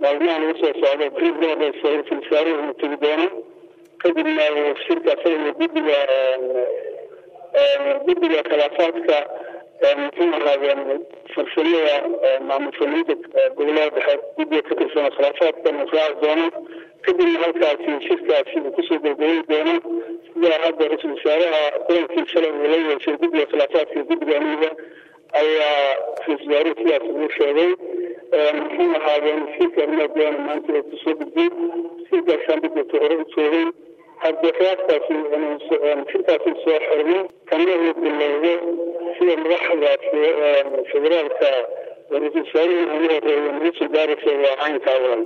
maalmahan ugu soo socdo briefdooda ra-iisul wasaaruhu tegi doono kadibna shirka asaga iyo guddiga guddiga khilaafaadka muxuu ahaadeen farsamada maamul sameynta gobolada dhexe guddiga ka tirsan khilaafaadka raaci doono kadibna halkaasi shirkaasi uu kusoo gabagabeyn doono sida hadda ra-iisul wasaaraha kulankii shalay uu la yeeshay guddiga khilaafaadka iyo guddiga amniga ayaa ra-isul wasaaruhu sidaas ugu sheegay muxuu ahaadeen shirka arrimaha maanta oo kusoo gudbay shirkaasaan dadka hore u joogay hadda qiyaastaasi shirkaasi soo xirmo kana uu bilowdo sida madaxda federaalka ra-isul wasaaruhu ugu horeeya nagu soo gaaraysa waa caynkaa walan